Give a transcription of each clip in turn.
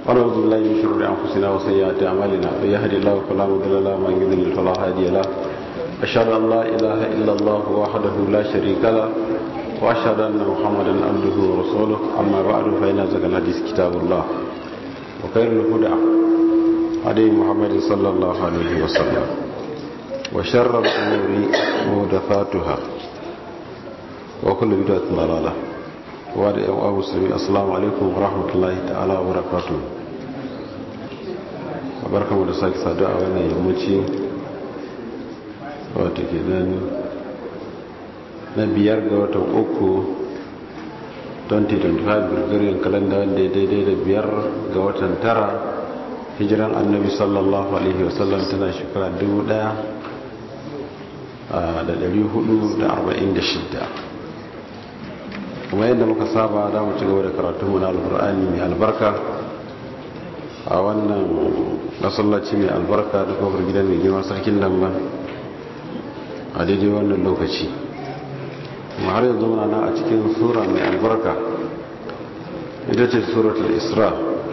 ونعوذ بالله من شرور انفسنا وسيئات اعمالنا من يهد الله فلا مضل له ومن يضلل فلا هادي له اشهد ان لا اله الا الله وحده لا شريك له واشهد ان محمدا عبده ورسوله اما بعد فان ازكى الحديث كتاب الله وخير الهدى هدي محمد صلى الله عليه وسلم وشر الامور محدثاتها وكل بدعه ضلاله wadda yan uwa musulmi assalamu alaikum wa rahmatullahi ta'ala wa barakatu a barkamu da sake sadu a wannan yammaci wata ke nan na biyar ga watan uku 2025 gurgurin kalanda wanda ya daidai da biyar ga watan tara hijiran annabi sallallahu alaihi wasallam tana shekara 1446 kuma yadda muka saba da mu ci gaba da karatunmu na alkur'ani mai albarka a wannan masallaci mai albarka da kofar gidan mai girma sarkin lamba a daidai wannan lokaci kuma har yanzu muna nan a cikin sura mai albarka ita ce suratul isra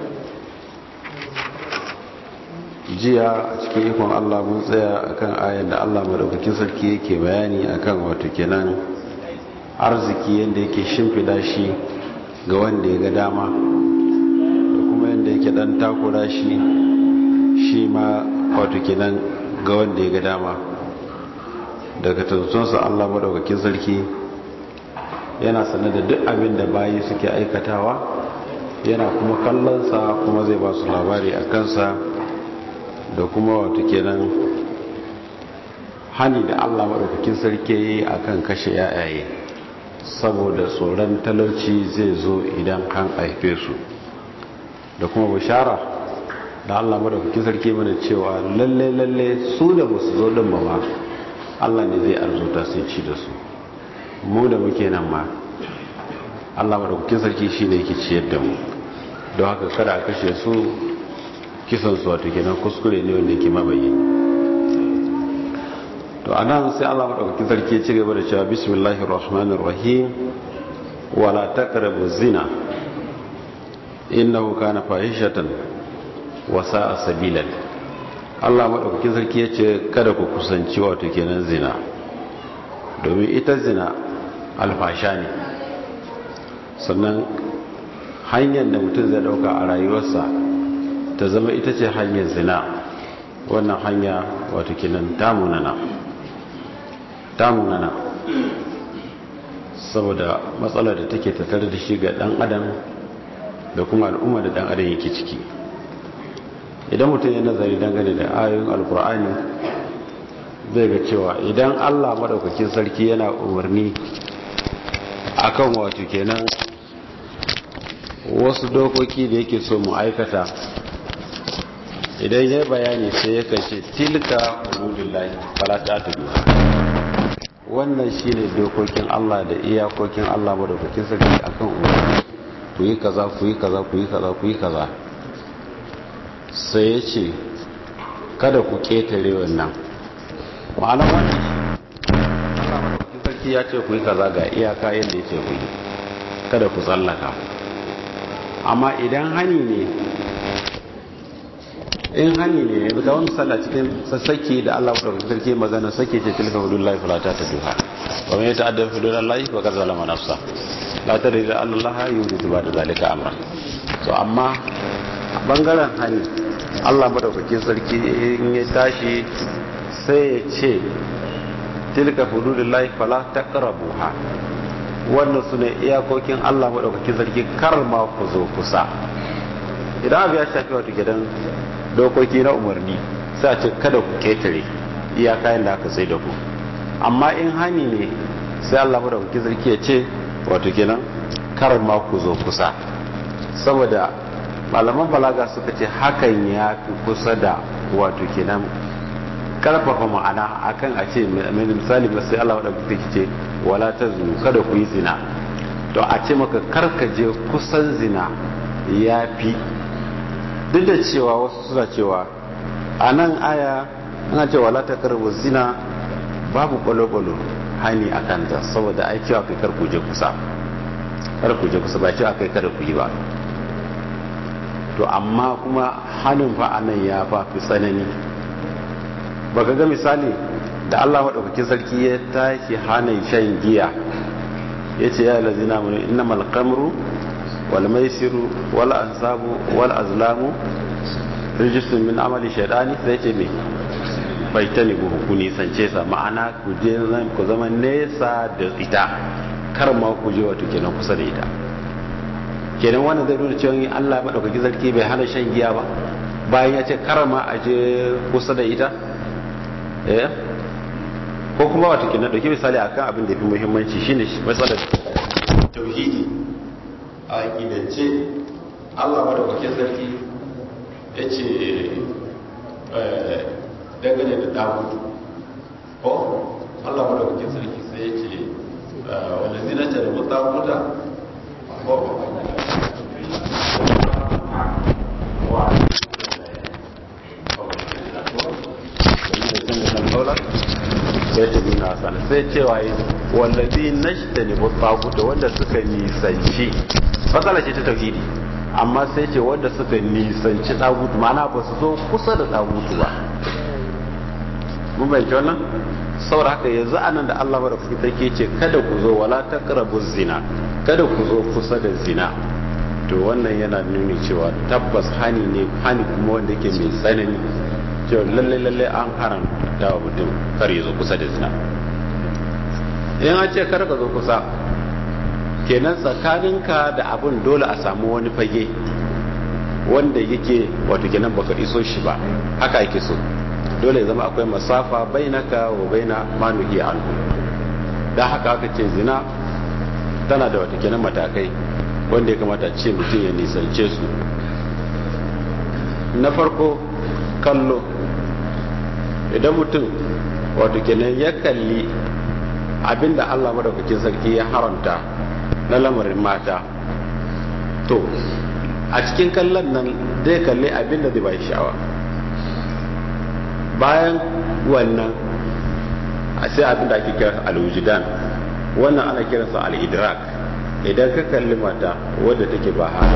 jiya a cikin ikon allah mun tsaya akan ayan da allah madaukakin sarki yake bayani akan wato kenan arziki yadda yake shimfida shi ga wanda ya ga dama da kuma yadda yake dan takura shi shi ma wato kenan ga wanda ya ga dama daga tattunsa Allah madaukakin sarki yana sanar da duk abin da bayi suke aikatawa yana kuma kallonsa kuma zai ba su labari a kansa da kuma wato kenan hani da Allah madaukakin sarki akan kashe yayaye saboda tsoron talauci zai zo idan an haife su da kuma bishara da Allah madaukakin sarki mana cewa lalle lalle su da ba su zo din ba ma Allah ne zai arzuta sai ci da su mu da muke nan ma Allah madaukakin sarki shine yake ciyar da mu don haka kada a kashe su kisan su wato kenan kuskure ne wanda yake mabayi to anan sai Allah madaukakin sarki ya ci gaba da cewa bismillahir rahmanir rahim wala taqrabu zina innahu kana fahishatan wa sa'a sabilan Allah madaukakin sarki ya ce kada ku kusanci wato kenan zina domin ita zina alfasha ne sannan hanyar da mutum zai dauka a rayuwarsa ta zama ita ce hanyar zina wannan hanya wato kenan tamunana tamunana saboda matsalar da take tattare da shi ga dan adam da kuma al'umma da dan adam yake ciki idan mutum ya nazari dangane da ayoyin alkur'ani zai ga cewa idan allah madaukakin sarki yana umarni akan wato kenan wasu dokoki da yake so mu aikata idan ya bayani sai ya kace tilka hududullahi fala ta tudu wannan shine dokokin Allah da iyakokin Allah madaukakin sarki akan umarni ku yi kaza ku yi kaza ku yi kaza ku yi kaza sai ya ce kada ku ketare wannan ma'ana wannan Allah madaukakin sarki ya ce ku yi kaza ga iyaka yadda ya ce ku yi kada ku tsallaka amma idan hani ne in hani ne yanzu ga wani misala cikin sassaki da Allah wadda sarki magana sake ce tilka hudullahi fala ta ta duha wa man yata'adda hududallahi wa qad zalama nafsa la tadri da Allah yuridu ba da zalika amra to amma bangaren hani Allah madaukakin sarki in ya tashi sai ya ce tilka hududullahi fala taqrabuha wannan sune iyakokin Allah madaukakin sarki kar ma ku zo kusa idan abu ya shafi wata gidan dokoki na umarni sai a ce kada ku ketare iyaka da aka sai da ku amma in hani ne sai Allah da kuke zarki ya ce wato kenan kar ma ku zo kusa saboda malaman balaga suka ce hakan ya fi kusa da wato kenan karfafa ma'ana akan a ce mai misali sai Allah da kuke ce wala ta zu kada ku yi zina to a ce maka karkaje kusan zina ya fi duk da cewa wasu suna cewa a nan aya ana cewa la ta karbu zina babu kwalo-kwalo hani a kanta saboda ai cewa kai karku je kusa karku je kusa ba cewa kai kada ku yi ba to amma kuma hannun fa anan ya fa fi tsanani baka ga misali da Allah maɗaukakin sarki ya tashi hana shan giya ya ce ya lazina mu innamal qamru wal maisiru wal ansabu wal azlamu rijisun min amali shaidani sai ce me bai ta ne ku nisance sa ma'ana ku je ku zama nesa da ita kar ma ku je wato kenan kusa da ita kenan wannan zai nuna cewa Allah madaukaki sarki bai hana shan giya ba bayan ya ce kar ma a je kusa da ita eh ko kuma wato kenan dauki misali akan abin da yafi muhimmanci shine matsalar tauhidi a gidance Allah madaukakin sarki ya ce dangane da dagudu ko allah mu da kuke sarki sai ya ce wanda zinata da mutakuta ko sai ta nuna sana sai cewa yi wallazi nashta ne mutakuta wanda suka nisanci matsala ce ta tauhidi amma sai ce wanda suka nisanci ɗagutu mana ba su zo kusa da ɗagutu ba mun bayanci wannan saboda haka yanzu anan da Allah mara fuki take ce kada ku zo wala taqrabu zina kada ku zo kusa da zina to wannan yana nuni cewa tabbas hani ne hani kuma wanda yake mai tsanani cewa lalle lalle an haramta wa mutum kar ya zo kusa da zina in an ce kar ka zo kusa kenan tsakaninka da abin dole a samu wani fage wanda yake wato kenan baka iso shi ba haka yake so dole ya zama akwai masafa bainaka wa baina manuhi anhu dan haka aka ce zina tana da wato kenan matakai wanda ya kamata ce mutum ya nisance su na farko kallo idan mutum wato kenan ya kalli abinda Allah madaukakin sarki ya haramta na lamarin mata to a cikin kallon nan zai kalli abin da zai bai sha'awa bayan wannan a sai abin da ake kira alwujudan wannan ana kiransa al'idrak idan ka kalli mata wadda take ba haka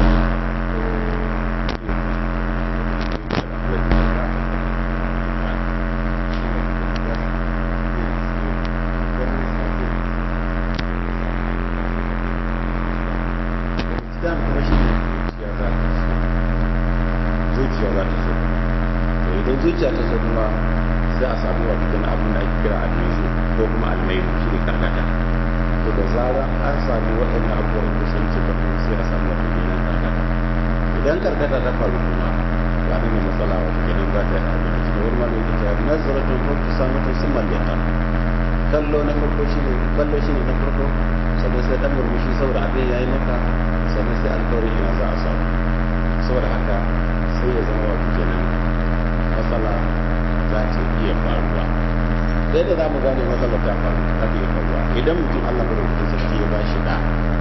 zuciya ta so kuma sai a samu wa cikin abin da ake kira almizu ko kuma almairu shi ne karkata to da zara an samu waɗannan abubuwan da sun ci kafin sai a samu wata kenan karkata idan karkata ta faru kuma ba ne ne matsala wata kenan za ta yi abin da cikin wani malami ta cewa nazaratun ko ta samu ta sun mallaka kallo na farko shi ne kallo shi ne na farko sannan sai dan murmushi saboda abin ya yi maka sannan sai alkawarin ina za a samu saboda haka sai ya zama wata kenan matsala za ta iya faruwa sai da za mu gane matsala ta faru za ta iya faruwa idan mutum allah madaukakin sarki ya ba shi da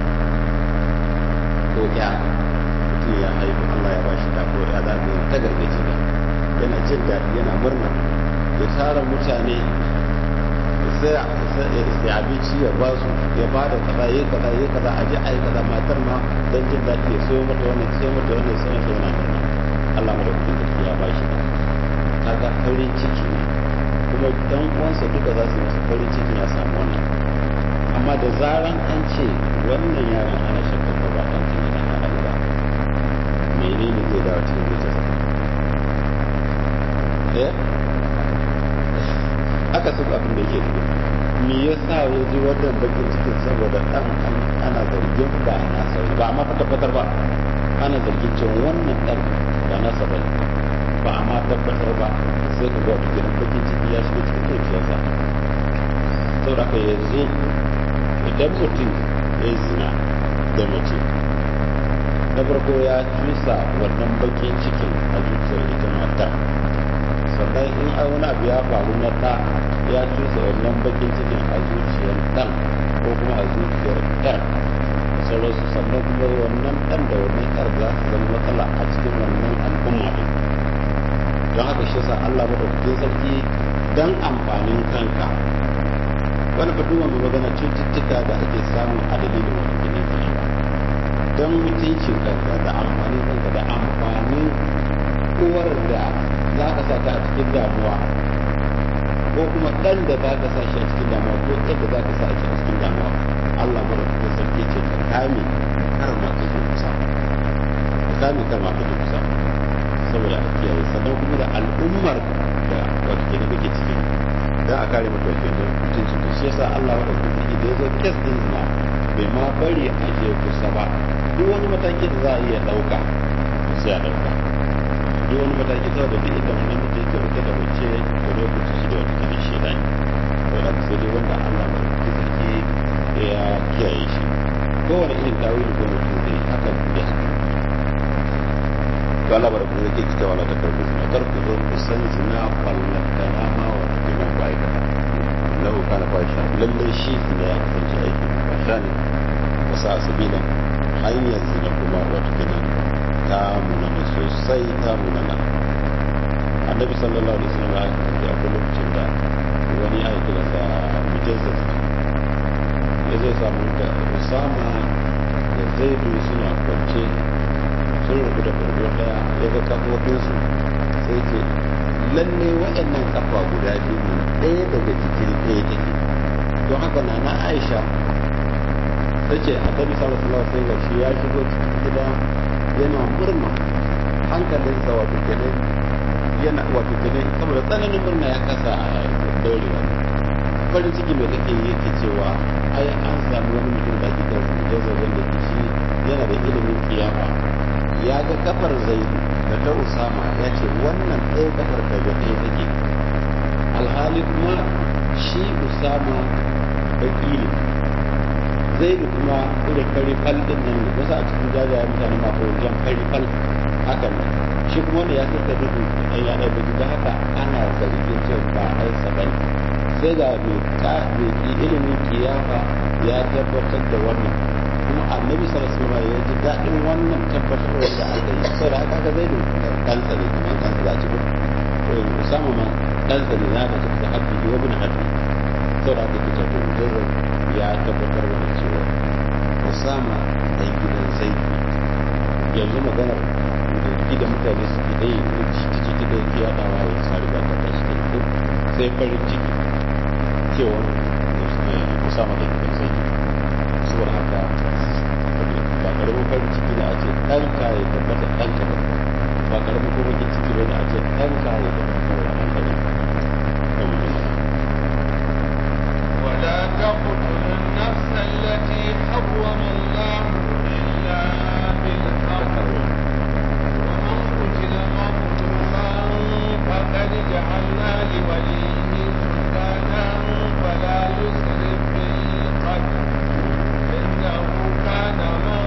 ko ya mutum ya haihu allah ya ba shi da ko ya za ta ta gargaji ne yana jin daɗi yana murna ya tara mutane sai ya abinci ya ba su ya ba da kaza ya kaza ya kaza a ji a yi kaza matar ma don jin daɗi ya soyo mata wannan sai mata wannan sai mata wannan murna allah madaukakin sarki ya ba shi da kaga farin ciki ne kuma dan uwansa duka za su masa farin ciki ya samu wannan amma da zaran an ce wannan yaron ana shakka ba ba dan tuni dan halal ba menene zai dawo cikin zuciyarsa eh aka sun abin da yake nufi me yasa ya ji wannan bakin cikin saboda dan ana zargin ba na sauri ba amma tabbatar ba ana zargin cewa wannan dan ba nasa ba ba a ma tabbatar ba sai ka ga wata gidan bakin ciki ya shiga cikin zuciyarsa saboda ka yanzu idan mutum ya yi zina da mace na farko ya cusa wannan bakin cikin a zuciyar ita matar sannan in a wani abu ya faru na ɗa ya cusa wannan bakin cikin a zuciyar ɗan ko kuma a zuciyar ɗan sauransu sannan kuma wannan ɗan da wannan ƴar za su zama matsala a cikin wannan al'umma ɗin don haka shi sa Allah madaukakin sarki dan amfanin kanka wani fatuwa mai magana cututtuka da ake samu a dalilin wani ginin zina don mutuncin kanka da amfanin kanka da amfanin uwar da za ka sa ta a cikin damuwa ko kuma ɗan da za ka sa shi a cikin damuwa ko ɗan da za ka sa shi a cikin damuwa Allah mara kuma sarki ce ka kame kar ma ka je kusa ka kame kar ma ka je kusa saboda a kiyaye sannan kuma da al'ummar da wata ke kake ciki dan a kare mata wata ke mutuncin da shi yasa Allah wata kuma sarki da ya zo kes din zina bai ma bari a je kusa ba duk wani mataki da za a iya ɗauka sai a ɗauka duk wani mataki saboda duk inda wannan mutum yake rike da mace ko da ku shi da wata kiran shaida ne saboda sai dai wanda Allah ba ku sarki ya kiyaye shi kowane irin tawili ko mutum zai haka da haka to Allah ba da ku sarki kita wala ta karbu kar ku zo ku san zina wallan kana ma wa kuma ku aikata lahu kana fasha lalle shi ne ya kasance aikin fasha ne wasa sabila hanyar zina kuma wata kinan ta munana sosai ta munana annabi sallallahu alaihi wasallam ya kasance akwai lokacin da wani ya kira sa mujazzaz ya zai samu da usama da zaidu suna kwance sun rubu da bargo daya ya ga kafofinsu sai ce lalle waɗannan kafa guda biyu nan ɗaya daga jikin ɗaya take don haka na na aisha ta ce annabi sallallahu alaihi wasallam sai shi ya shigo cikin gida yana murna hankalinsa wato kenan yana wato kenan saboda tsananin murna ya kasa a daurewa farin ciki mai take yi yake cewa ai an samu wani mutum da ake kira mujazzar wanda ke shi yana da ilimin kiyafa ya ga kafar zaidu da ta usama ya ce wannan ɗaya kafar daga ɗaya take alhali kuma shi usama baki ne zaidu kuma irin fari fal din nan ne wasu a cikin jajaye mutane masu wajen fari fal haka ne shi kuma wanda ya kai ka duhu ɗan ya ɗaya baki don haka ana zargin cewa ba ai sabai sai ga mai ilimin kiyafa ya tabbatar da wannan kuma annabi sallallahu alaihi wasallam ya ji daɗin wannan tabbatar da aka yi saboda haka aka zaidu ɗansa ne kamar ɗansa za a ci ko usama ma ɗansa ne na da cikin haƙƙi wa bin haƙƙi saboda haka kita to mujarrad ya tabbatar da cewa Osama dan gidan Zaid yanzu maganar da gida mutane suke da yi ko ciki ciki da yake yadawa ya sari ba ta tashi da ko sai farin ciki cewa Osama dan gidan Zaid saboda haka ba karamin farin ciki da a ce ɗanka ya tabbata ɗanka ba ba karamin kuma ciki ba da a ce ɗanka ya tabbata ɗanka ne ولا تقتلوا النفس التي حرم الله إلا بالحق ومن قتل مظلوما فقد جعلنا لوليه سلطانا فلا يسرف في القتل إنه كان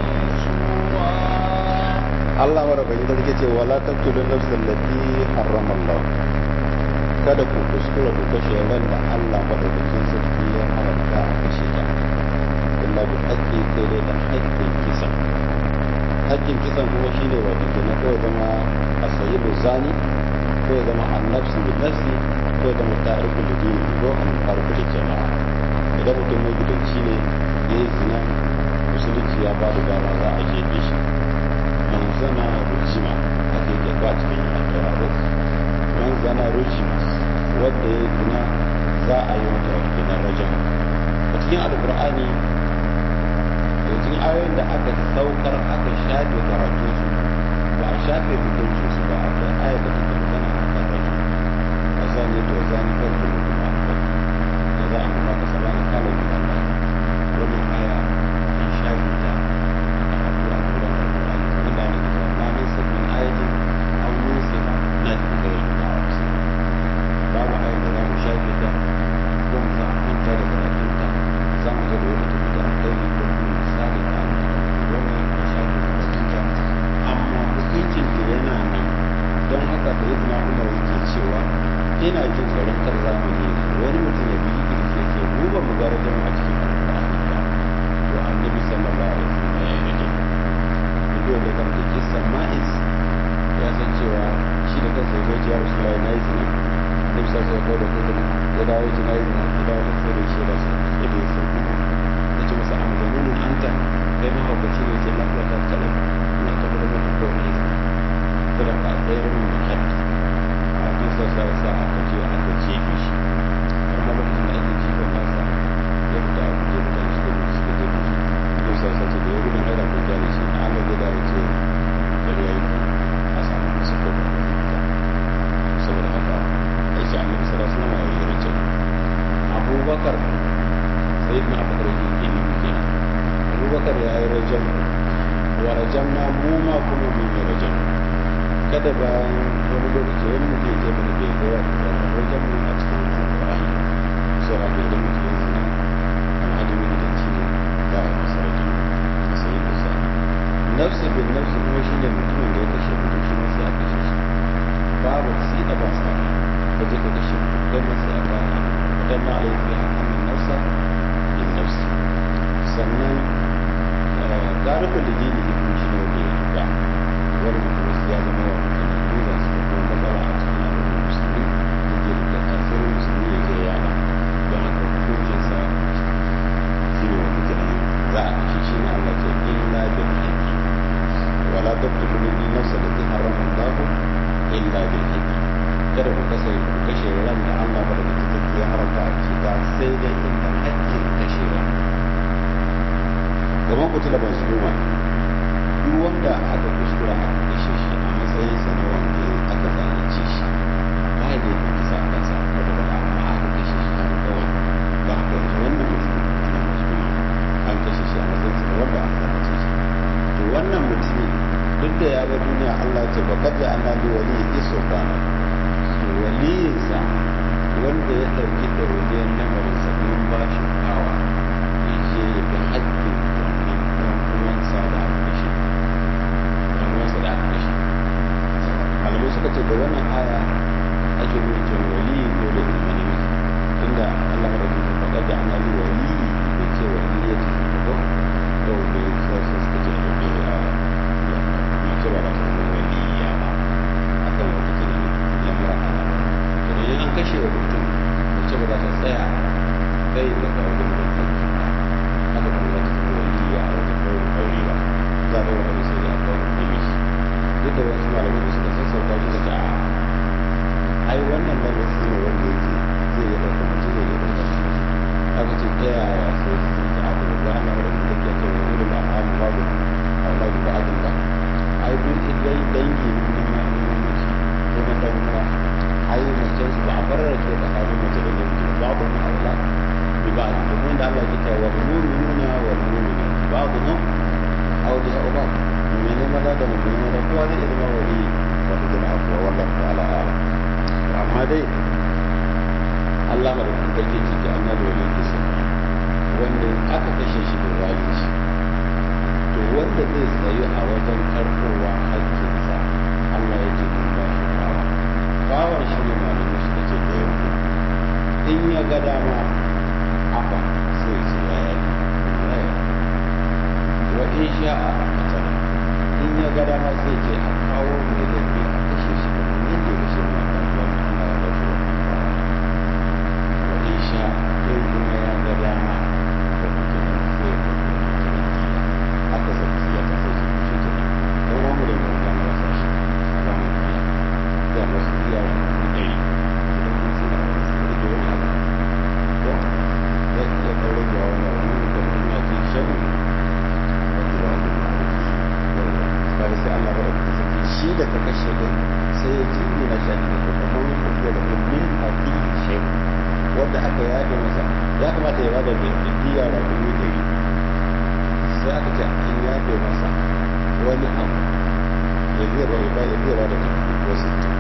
منصورا Allah marabayi da take ce wala taqtulun nafsal lati harrama Allah kada ku kuskura ku kashe ran da Allah madaukakin sarki ya haramta a kashe ta illa bi haqqi sai dai da haƙƙin kisan haƙƙin kisan kuma shine wato kenan ko ya zama asayibu zani ko ya zama annafsu bi nafsi ko ya zama ta'rifu da dini ko an farko da jama'a idan mutum mai gidanci ne yayi zina musulunci ya ba da dama za a jefe shi man zana rujima ake yake ba cikin addu'a man zana rujima wanda ya zina za a yi mata kenan rajam a cikin alkur'ani da cikin ayoyin da aka saukar aka shafe karatu su ba a shafe hukunci su ba akwai aya da take magana a kan rajam a zane to zane kan da mutum a kan da za a kuma ka sabana kalan da Allah wannan aya an shafe ta a addu'a gudan alkur'ani Allah ne ta ma min sabbin ayatin aw nusiha na da kai babu ayar da za mu shafe ta ko mu za a manta da karatunta za mu zo da wata tafi da alkhairi ko kuma misali ta wannan ya shafe karatunta amma hukuncin da yana nan don haka da yadda umar yake cewa ina jin tsoron kar zamani wani mutum ya bi kirki ya ce mu ba mu gara jama a cikin alkur'ani ba to annabi sallallahu alaihi wasallam ya yi rage duk da kan da kisan ma'is ya san cewa shi da kansa ya zo ya rasulullahi na yi zina duk sa sai kawo da kudin ya dawo ya na yi zina ya dawo da sai da shi da su ya da ya san kuma ya ce masa an zanunin anta kai mahaukaci ne ce lafiya ta kalau ina tabbatar da ko ne saboda tsayar min da haddi a kan sa sa sa aka je aka jefe shi har ma lokacin da ake jifan nasa ya fita a guje mutane suka gudu suka jefe shi don sa sa ce da ya gudun aida kun gyara shi na Allah zai dawo ce gari ya yi a samu masu kofa da fita saboda haka aiki annabi sallallahu alaihi wasallam ya yi rajab abubakar sayyidina abubakar yake ilimi kenan abubakar ya yi rajab wa rajam na mu ma kuma mun yi rajam kada bayan wani lokaci wani mutum ya ce mana bai ga wani rajam a cikin alƙur'ani saboda haka idan mutum ya zina alhali mai gidanci ne za a yi masa rajam a sayin da sa nafsu bin nafsu kuma shine mutumin da ya kashe mutum shi ma sai a kashe shi babu sida ba sa ka je ka kashe mutum kai ma sai a kama wadan na alaihi biha annan nafsa bin nafsi sannan garibin da dini ibn shi ne wanda ya riga wannan kuma ya zama wa mutane za su da kuma matsala a cikin al'ummar musulmi da ke da asirin musulmi ya je yada don haka hukuncinsa shi ne wanda kenan za a kashe shi ne Allah ce illa bil haqqi wala taqtulu min nafsa allati harrama Allah illa bil haqqi kada ku kashe ku kashe ran da Allah ba da take ya haramta a cika sai dai inda haƙƙin kashewa kamar kutula mazluma duk wanda aka kuskura aka kashe shi a matsayin sa na wanda aka zalunce shi ba ya da kisa a kansa wata ba amma aka kashe shi har kawai ba haka yanzu wannan mutum kutula mazluma an kashe shi a matsayin sa na wanda aka zalunce shi to wannan mutumin duk da ya bar duniya Allah ce ba kaje Allah ne wali iso bana to waliyinsa wanda ya dauki ɗauriyar lamarinsa mun ba shi kawa ya je ya ga haƙƙin wannan ɗan uwansa da aka kashe ɗan uwansa da aka kashe malamai suka ce da wannan aya ake nuna cewa waliyi dole ya zama namiji tunda Allah madaukakin sarki faɗa da ana yi waliyi da ce waliyi ya ce ko ko bai sai suka ce da bai a mace ba za ta zama waliya ba akan wata ke lamura ana idan an kashe wa mutum mace ba za ta tsaya kai daga wajen mutum haka kuma za ta zama waliya a wajen ɗaurin aure ba za a ɗaura aure sai dai a ɗaura namiji duk da wasu malamai da suka sassauta shi da ta ai wannan lafazi ne wanda yake zai iya ɗaukar mace zai iya ɗaukar namiji aka ce ta yaya sai su ta abu da ba ana wadda da ke cewa wani da al'amu babu Allah da ba'adun ba ai duk idan dangi na mamaci ko na dan uwa ai mace su ba a farar ke tsakanin mace da namiji ba babu mu aula bi ba da kuma da Allah ke cewa wal mu'minuna wal mu'minat ba'dhum awliya ba'd mu'mini maza da mu'mini maza kowa zai zama wali wato jama'a ko wallahu ta'ala a'lam amma dai Allah ma da kuma take ciki annabi wali kisa wanda aka kashe shi da zalunci to wanda zai tsayu a wajen karkowa haƙƙinsa Allah ya ce kun ba shi bawa bawan shi ne malamai suka ce da yanku in ya ga dama afa sai ce ya yi wa in sha'a a tara in ya ga dama sai ce a kawo mai laifi a kashe shi da wani yadda ya kashe ma ɗan uwan Allah ya ba shi wannan bawa wa in sha'a in kuma ya ga dama da mutum sai ya aka saki siyasa sai su shi ke dan uwan mu da mu kan rasa shi a ba mu kala da wasu iya mu dai idan mun suna da su da wani abu ko zai iya daure da wani wani da mun ya ji shan wanda ba mu ba sai Allah ba da saki shi da ka kashe din sai ya ji ina shi ne ko kuma mun ko da min hadi shi wanda aka yaje masa ya kamata ya bada da diya da dubu ɗari sai aka ce an yafe masa wani abu ya zai ba ya ya zai ba da ko sittin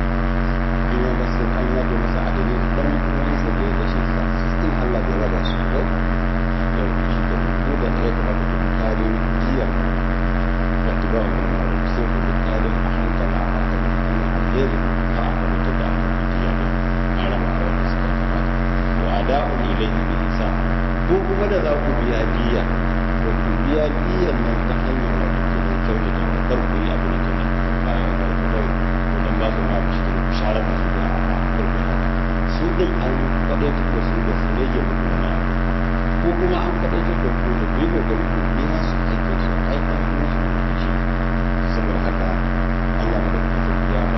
in ya masa an yafe masa a dalilin dan uwansa da ya kashe sa sittin Allah bai raba su ko da shi da mu da ya kamata ku kare diya da tuba wa ma'ruf sai ku kare a hankali a hankali an alheri a aka mutu da diya ne a raba a wanda suka kamata wa ada'un ilayhi bi ihsan ko kuma da za ku biya diya da ku biya biyan nan ta hanyar wato kenan kyautata wa kar ku yi abin da ba ya ga ku kawai ku dan ba su ma ku shi ku share da su da a kar ku haka su din an faɗaitar da su da su rage muku wani abu ko kuma an faɗaitar da ku da ku yi kokari ku biya su aikin su ai an kuma su ku shi saboda haka Allah da kuma ya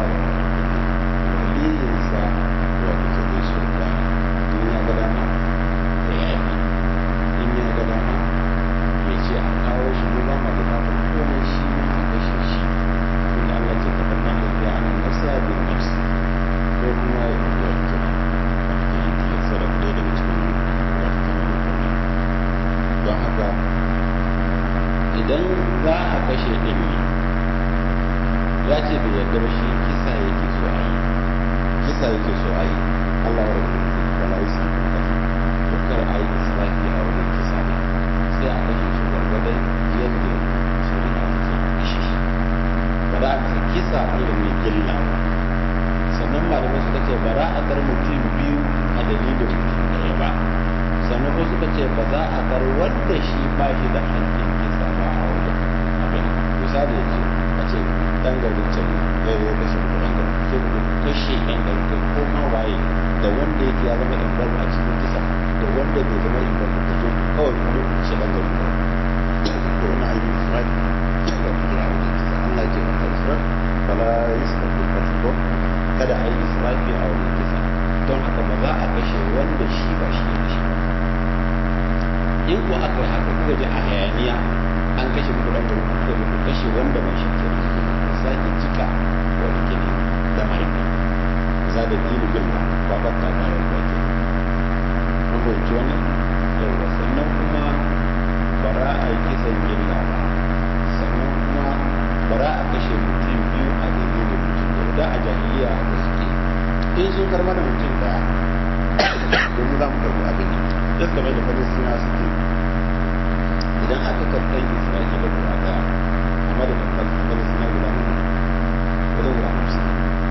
ce bai yarda ba shi kisa yake so a yi kisa yake so a yi Allah ya rabu da la yusu to kar a yi israfi a wajen kisa ne sai a kashe shi gwargwadon yadda shari'a ta ce a kashe shi ba za a masa kisa irin na gilla sannan malamai suka ce ba za a bar mutum biyu a dalilin mutum ɗaya ba sannan ko suka ce ba za a bar wanda shi ba shi da haƙƙin kisa ba a wajen abin misali ya ce a ce ɗan garin can ya yi kashe ko ɗan garin sai ku kashe ɗan garin kai ko ma waye da wanda yake ya zama involve a cikin kisa da wanda bai zama involve da to kawai kuma ku kashe ɗan garin kawai to wani aiki isra'i da kira wajen kisa Allah ce ba ta isra'i bala yusuf da ko kada a yi israfi a wajen kisa don haka ba za a kashe wanda shi ba shi ya kashe ba in ko aka yi haka kuka ji a hayaniya an kashe muku dan gari kuka ji ku kashe wanda ba shi ke kashe ku sake cika wani ke da mahaifa za da dini bilma ba ba ta kare ba ke mun fahimci wannan yawa sannan kuma ba za a yi kisan gilla ba sannan kuma ba za a kashe mutum biyu a dalilin mutum da da a jahiliya haka suke in sun karɓar da mutum daya domin za mu karɓi abin da suka mai da falistina suke idan aka karɓar isra'ila guda daya amma da falistina guda nan wajen guda hamsin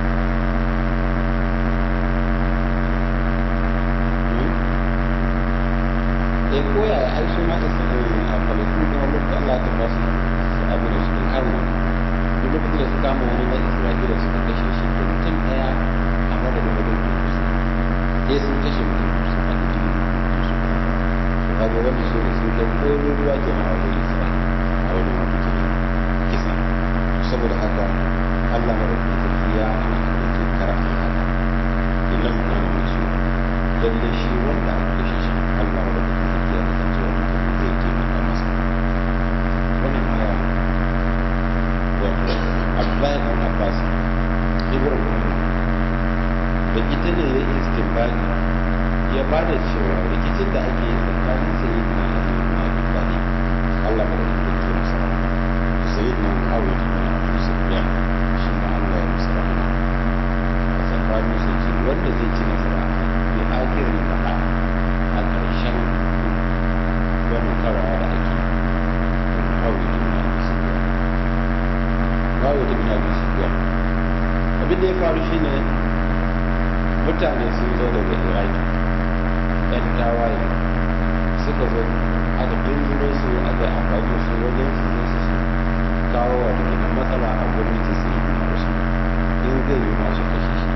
eh koya ya ai su ma isra'ila a falistina kuma lokacin allah ta ba su abin da suke kama duk lokacin da su kama wani na isra'ila suka kashe shi to mutum daya a madadin wajen kusa sai sun kashe mutum kusa a cikin kusa to kaga wannan shi ne sun kai koyo ruwa ke a wajen isra'ila a wajen wani kenan kisa saboda haka allah madadin sarki ya hana da ke kara a haka illan kana musu lalle shi wanda aka kashe shi allah madadin sarki ya kasance wani zai taimaka masa wannan aya wato abdullahi dan abbas ibn umar da ita ne ya istinbadi ya ba da cewa rikicin da ake yi tsakanin sayyid na ali ibn abi talib Allah ba da take masa sayyid na muawiya ibn abu sufyan shi ma Allah ya masa rahama a tsakanin su ce wanda zai ci nasara bi akirin faɗa a ƙarshen wannan karawa da ake muawiya ibn abu sufyan muawiya ibn abu sufyan abin da ya faru shine mutane sun zo daga iraki yan tawaye suka zo aka tunzuro su aka yi amfani da su wajen su zo su kawo wa da matsala a gwamnati su yi na wasu in zai yi masu kashe shi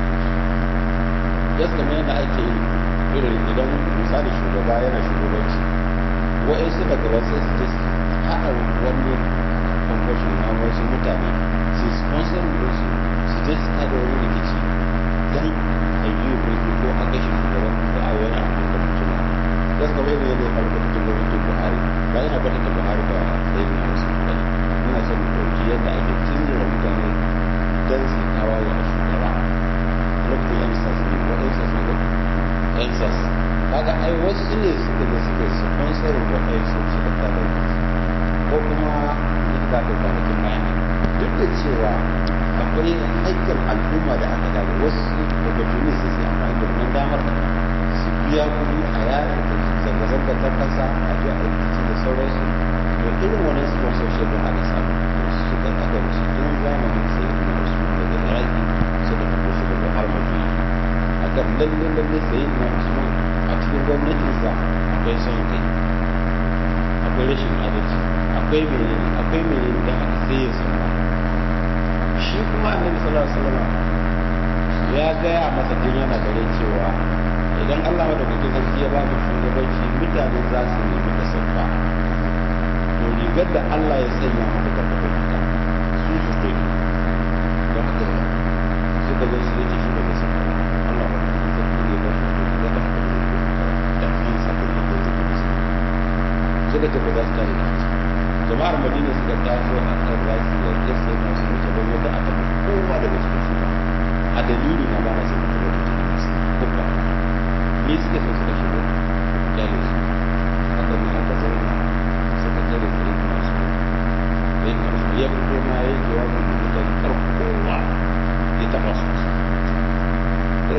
gas kamar yadda ake yi irin idan misali shugaba yana shugabanci wa'insu daga wasu su je su haɗa wani kwamfashin na wasu mutane su sponsor su su je su tada wani rikici don a yi mulki ko a kashe shugaban ko a wani abu da mutum ya suka bai yadda ya faru da mutum gwamnatin buhari ba yana kwatanta buhari da sai na wasu mutane muna son mu ɗauki yadda ake tunzura mutane don su tawaye a shugaba lokacin yan sas ne ko yan sas ne ko yan sas kaga ai wasu ne suka da suka sponsorin wa yan sas suka tada ko kuma ita da ta kwanakin baya duk da cewa akwai haƙƙin al'umma da aka daga wasu opportunities su sai amfani da wannan damar su biya kuɗi a yaya zanga-zanga ta kasa a ji a rikici da sauransu da irin wannan sponsorship da aka samu su kan aka musu tun zamanin sai na usman daga iraki suka tafi su daga har madina akan lalle lalle sai na usman a cikin gwamnatinsa akwai son kai akwai rashin adalci akwai menene akwai menene da aka sai ya sauka shi kuma annabi sallallahu alaihi wasallam ya gaya masa tun yana gare cewa idan Allah madaukakin sarki ya ba mu shugabanci mutane za su nemi ka sauka to rigar da Allah ya sanya maka ka tafi ita su su ke don haka suka zo su yace shi ba zai sauka ba Allah madaukakin sarki ne ba shi to rigar da haka zai yi da kansa da ya zai tafi musu suka ce ba za su tare da shi jama'ar madina suka taso a kan rasu da ya sai na su mace don yadda aka fi kowa daga cikin su ba a dalili na ba na sai mutu wata cikin kasa ko ba ni suka so suka shigo kyale su aka bi aka zauna suka tare sai na su sai na su ya fito ma ya yi jawabi da mutane karko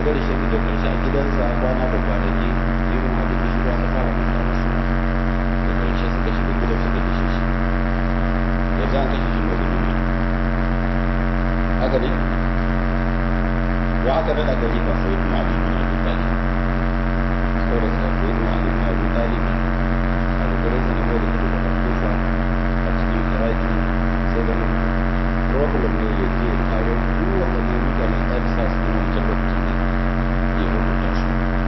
bari shi da karshe a gidansa kwana da kwanaki yunwa da kishirwa ta fara mata musu da karshe suka shiga gidan suka kashe shi yanzu an kashe shi mai da duniya haka ne wa aka nada khalifa sai kuma ali bin abi talib saboda sai kuma ali bin abi talib a gurin sa ne da kuma da kufa a cikin iraki sai da problem ne ya je tare duk waɗannan mutane ɗan sa su kuma wancan lokacin ya rubuta su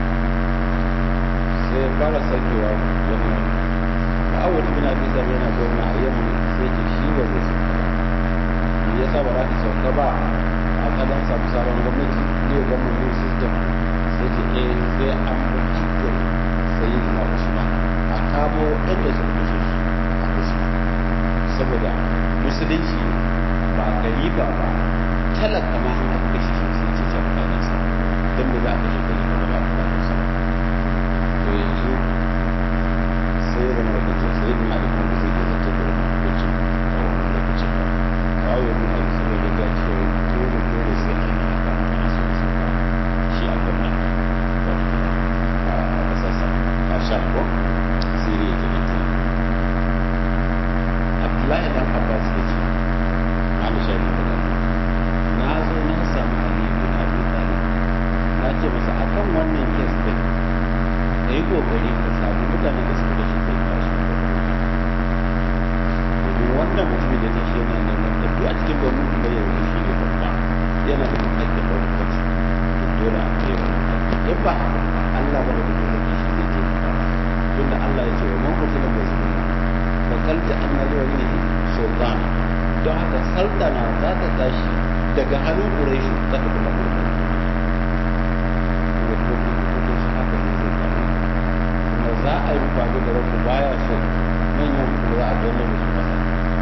sai ya fara sakewa gwamna ma'awar bin abi talib yana gwamna a yamma sai ke shi ba zai sauka ba me yasa ba za ka sauka ba a kadan samu sabon gwamnati ne gwamnan new system sai ce eh sai an bi hakkin sayi na usman a kamo waɗanda suka kashe shi a kashe saboda musulunci ba kalifa ba talaka ma an aka kashe shi sai ce ta mutanen sa don da za a kashe kalifa ba za a mutanen sa to yanzu sai ya zama da cewa sai na da kuma zai iya zata da hukuncin a wannan lokacin ba kawo ya nuna da saboda ya ce dole dole sai an yi haka ana son su ba shi a gwamna a kasarsa a sham ko siriya ke nan ke abdullahi dan abbas ya ce ana sha da magana na zo na samu aliyu bin abi talib na ce masa akan wannan kes din ka yi kokari ka samu mutanen da suka kashe sai ka su domin wannan mutumin da tashi yana neman da duk a cikin banu da ya yi shi ne babba yana da haƙƙin da hukunci to dole a kai wa in ba haka ba Allah ba da duk da shi zai ce ka tunda Allah ya ce wa man qutila mazluma fa kalta anna li walihi sultan don haka sultana za ta tashi daga hannun quraish za ta kuma mulkin kuma ko ko shi haka ne zai faru kuma za a yi babu da rabu baya so manyan kuma za a danne da su kasa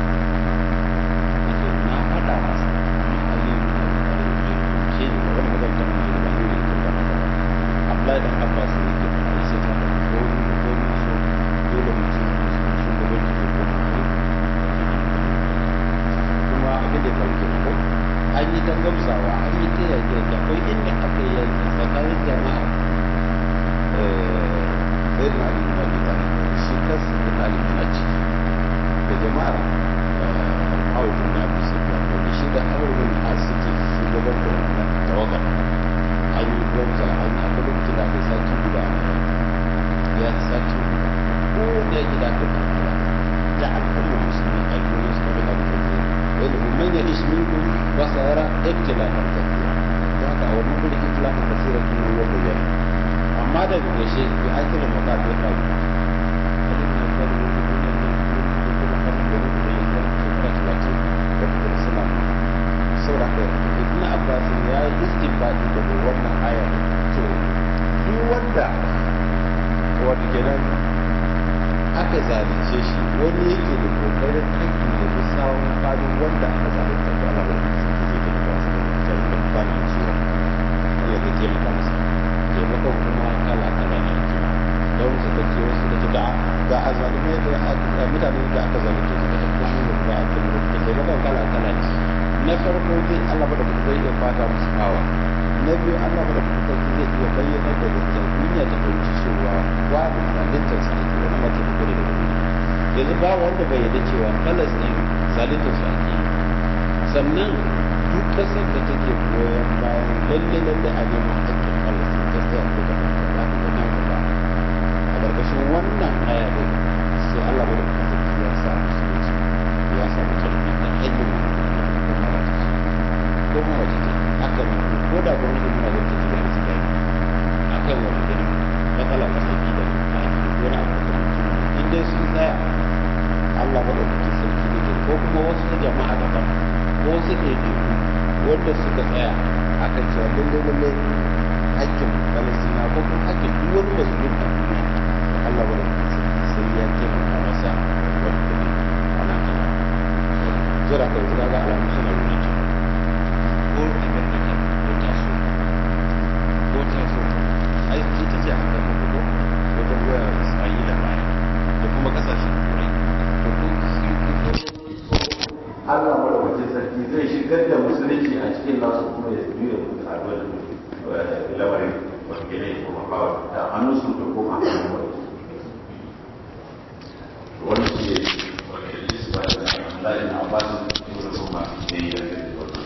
yake na faɗa masa amma aliyu na da kare da shi ne wani magana ta mun da ni ne ko ba haka ba Abdullahi dan Abbas ne ke faɗa sai ta da ko ni ko ni so dole mutum ya so shugabanci ko kuma a yi kuma abin da ya faru ke ko an yi ta gamsawa an yi ta yaƙi akwai inda aka yi yaƙi tsakanin jama'a sai na ali bin abi talib shi kansa bin ali bin a ciki da jama'ar awu bin abi sufyan wanda shi da awu bin a suke shugaban da wannan tawagar an yi gwamza an yi akwai lokacin da aka yi sati guda ya yi sati guda ko da yake da aka fara da al'ummar musulmi a duniya suka bin abin da zai wani umman ya ishi minku wasa yara ibtilafan tafiya da haka a wannan gudun ibtilafan tafiya tun ya bayyana amma da ƙarshe ya ake da mata da faru abin da ya faru wani duniya ne da kuma farin da rufe ya zama shekara talatin da kuma suna saboda haka ibn abbas ya yi istinbadi daga wannan ayar to duk wanda wato kenan aka zalunce shi wani yake da kokarin haƙƙi da bi sawon fadin wanda aka zalunta ko Allah ba zai taimaka masa da ta yi bani ciwo Allah zai taimaka masa taimakon kuma kala kala ne kuma don suka ce wasu suka ce ga a zalimai da mutane da aka zalunce suka ce kuma ne ba a kuma da taimakon kala kala ne na farko zai Allah ba da kuma zai iya fata musu kawa na biyu Allah ba da kuma zai iya bayyana da gaskiya duniya ta fahimci cewa babu zaluntar su ake wani ma taimako ne daga duniya yanzu ba wanda bai yarda cewa Palestine zaluntar su ake sannan duk kasar da take goyon bayan lalle lalle a neman haƙƙin Palestine ta tsaya ko ta fata za ta ga nan gaba a ƙarƙashin wannan aya din sai Allah ba da kuma sarki ya sa musulunci ya sa mutarbi da hanyar kuma wata ce kuma wata ce haka ne ko da gwamnati muna da ta da su gani a kan wata gani matsala ta saki da ta ake wani abu da mutum in dai sun tsaya Allah ba da kuma sarki da ko kuma wasu jama'a daban ko wasu ɗaiɗaiku wanda suka tsaya a kan cewa lalle lalle hakkin falastina ko kuma hakkin duk wani mazlum a duniya Allah ba da kuma sarki sai ya taimaka masa wani gani a nan gaba jira ka yanzu ga alamu suna nuna cewa ko amerika ko taso ko taso ai ita ce aka gaba ko wajen goya isra'ila baya da kuma kasashen turai da kuma sun fito Allah madaukakin sarki zai shigar da musulunci a cikin nasu kuma ya juya a wani lamarin wata gina ya koma bawa da hannun su da koma hannun wani wani shi ne wani da su ba da lalin abbasin da kuma ya yi da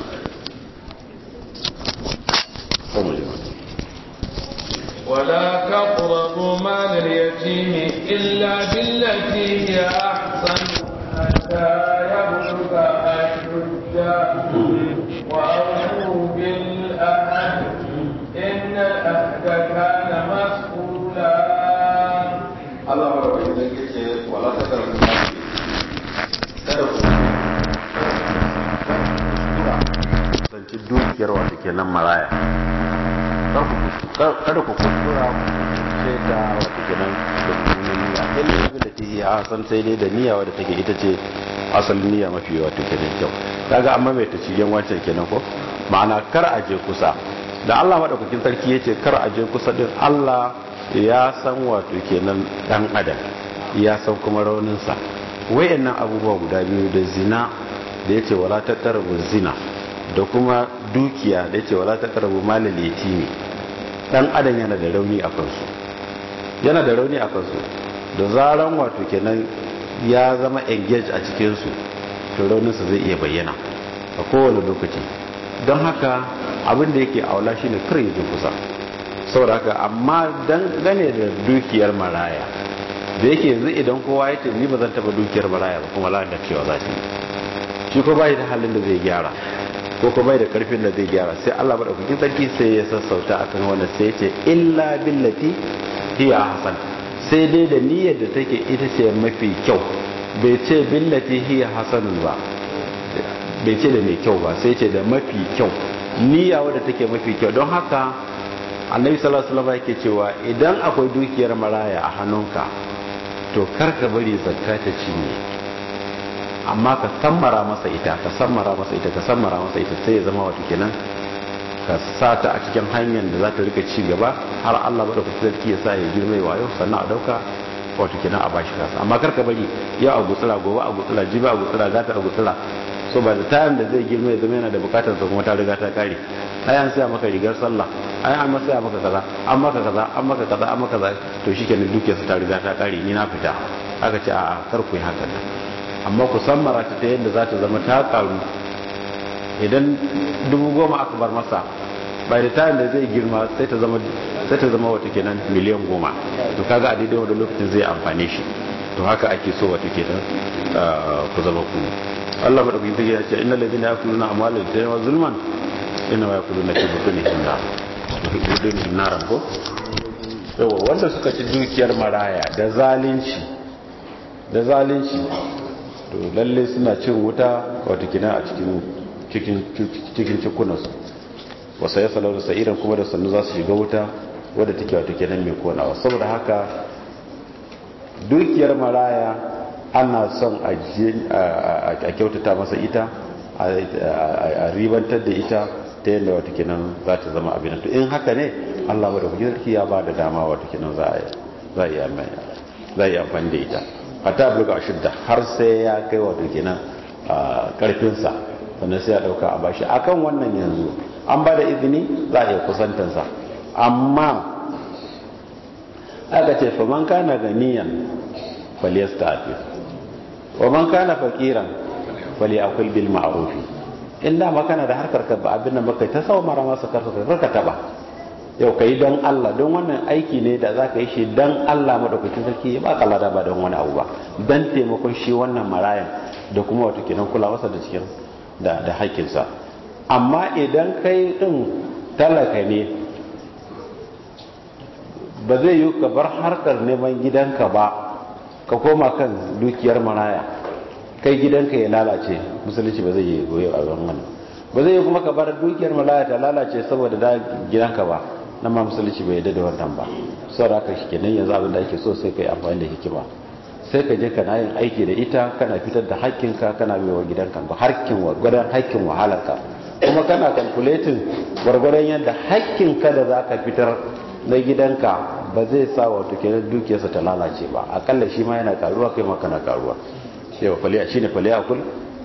ولا تقربوا مال اليتيم إلا بالتي هي أحسن حتى يبلغ أشده وأوفوا بالعهد إن العهد كان مسؤولا Allah ba da wani zai ce wala ta karfi ma kada ku zanci dukiyar wata kenan maraya kada ku kuskura ce ta wata kenan da mummunan niyya illa abin da take a san sai dai da niyya wadda take ita ce asalin niyya mafi wata kenan kyau kaga amma mai ta cigen wancan kenan ko ma'ana kar a je kusa da Allah madaukakin sarki yace kar a je kusa din Allah ya san wato kenan dan adam ya san kuma rauninsa wayannan abubuwa guda biyu da zina da yace wala taqrabu zina da kuma dukiya da yace wala taqrabu malal yatimi dan adam yana da rauni a kansu yana da rauni a kansu da zaran wato kenan ya zama engage a cikin su to rauninsa zai iya bayyana a kowane lokaci don haka abin da yake aula shine kar ya kusa saboda haka amma dangane da dukiyar maraya da yake yanzu idan kowa ya ce ni ba zan taba dukiyar maraya ba kuma la'adar cewa za ta yi shi ko bai da halin da zai gyara ko ko bai da karfin da zai gyara sai Allah madaukakin sarki sai ya sassauta akan wanda sai ya ce illa billati hiya hasan sai dai da niyyar da take ita ce mafi kyau bai ce billati hiya hasanun ba bai ce da mai kyau ba sai ce da mafi kyau niyya wadda take mafi kyau don haka annabi sallallahu alaihi wasallam yake cewa idan akwai dukiyar maraya a hannunka to kar ka bari zakka ta cinye amma ka sammara masa ita ka sammara masa ita ka sammara masa ita sai ya zama wato kenan ka sa ta a cikin hanyar da za ta rika ci gaba har Allah bada ku sarki ya sa ya girma ya wayo sannan a dauka wato kenan a bashi kasa amma kar ka bari yau a gutsura gobe a gutsura jibi a gutsura gata a gutsura so ba da tayan da zai girma ya zama yana da bukatar sa kuma ta riga ta kare ai an saya maka rigar sallah ai an masa ya maka kaza an maka kaza an maka kaza an maka kaza to shikenan dukiyar sa ta riga ta kare ni na fita aka ce a'a kar ku yi haka nan amma ku san marata ta yadda za ta zama ta karu idan dubu goma aka bar masa bai da tayan da zai girma sai ta zama sai ta zama wata kenan miliyan goma to kaga a daidai wanda lokacin zai amfane shi to haka ake so wata kenan ku zama ku Allah madaukakin sarki ya ce innal ladina yakuluna amwalal yatama zulman inna ma yakuluna fi butunihim nar butunihim naran ko yawa wanda suka ci dukiyar maraya da zalunci da zalunci to lalle suna cin wuta wato kina a cikin cikin cikin cikunansu wasa ya salau da sa'iran kuma da sannu za su shiga wuta wadda take wato kenan mai konawa saboda haka dukiyar maraya ana son a kyautata masa ita a ribantar da ita ta yadda wata kinan za ta zama abin to in haka ne allah wadda kuke sarki ya ba da dama wata kinan za a yi amfani da ita a ta bulga a shidda har sai ya kai wata kinan karfinsa sannan sai ya dauka a bashi akan wannan yanzu an ba da izini za a iya kusantansa amma aka ce faman kana ganiyan faliyasta afi waman kana fakiran fali akwai bil ma'arufi in dama kana da harkar ka ba abin da baka ta sau mara masa karka ka taba yau ka yi don Allah don wannan aiki ne da za ka yi shi don Allah madaukakin sarki ya baka lada ba don wani abu ba don taimakon shi wannan marayan da kuma wata kenan kula masa da cikin da da haƙƙinsa amma idan kai din talaka ne ba zai yi ka bar harkar neman gidanka ba ka koma kan dukiyar maraya kai gidanka ya lalace musulunci ba zai yi goyo a wannan ba zai yi kuma ka bar dukiyar maraya ta lalace saboda da gidanka ba nan ma musulunci bai yadda da wannan ba saboda haka shi kenan yanzu abin da ake so sai ka yi amfani da hikima sai ka je kana yin aiki da ita kana fitar da hakkinka kana bai wa gidanka ba harkin gwargwadon hakkin wahalarka kuma kana calculating gwargwadon yadda hakkinka da za ka fitar na gidanka ba zai sa wato kenan dukiyarsa ta lalace ba akalla shi ma yana karuwa kai ma kana karuwa yau faliya shine faliya kul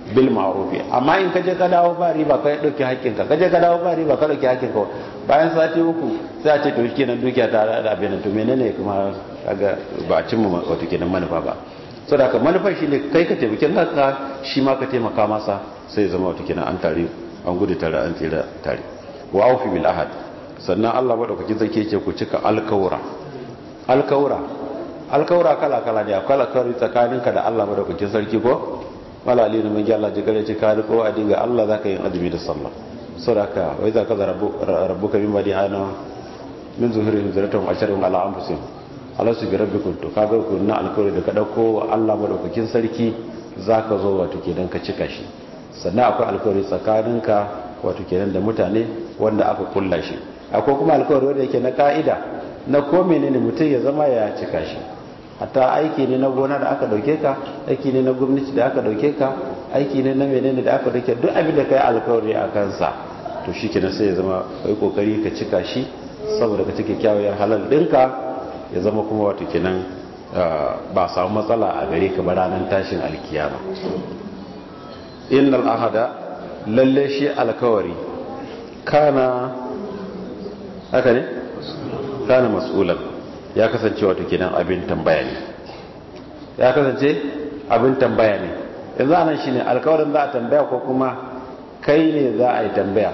bil ma'ruf amma in kaje ka dawo ba riba ka dauki hakkinka kaje ka dawo ba riba ka dauki hakkinka bayan sati uku sai a ce to kenan dukiya ta da abin to menene kuma kaga ba a cimma wato kenan manufa ba saboda ka manufar shine kai ka taimake kanka shi ma ka taimaka masa sai zama wato kenan an tare an gudu tare an tsira tare wa aufi bil ahad sannan Allah madaukakin zake yake ku cika alkawura alkawura alkawura kala kala ne akwai alkawari tsakaninka da Allah madaukakin sarki ko wala alina mun Allah ji gare ci ka ko a dinga Allah zaka yin azumi da sallah saboda wai za ka rabbuka min badi ana min zuhurihim zuratuhum asharun ala anfusihim ala su bi rabbikum to kaga ku na alkawari da ka dauko Allah madaukakin sarki zaka zo wato kenan ka cika shi sannan akwai alkawari tsakaninka wato kenan da mutane wanda aka kulla shi akwai kuma alkawari wanda yake na ka'ida na ko menene mutum ya zama ya cika shi hatta aiki ne na gona da aka dauke ka aiki ne na gwamnati da aka dauke ka aiki ne na menene da aka dauke duk abin da kai alkawari a kansa to shi kenan sai ya zama kai kokari ka cika shi saboda ka cike kyawayar halal dinka ya zama kuma wato kenan ba samu matsala a gare ka ba ranar tashin alkiyama innal ahada lalle shi alkawari kana haka ne kana mas'ulan ya kasance wato kenan abin tambaya ne ya kasance abin tambaya ne yanzu anan shine alkawarin za a tambaya ko kuma kai ne za a yi tambaya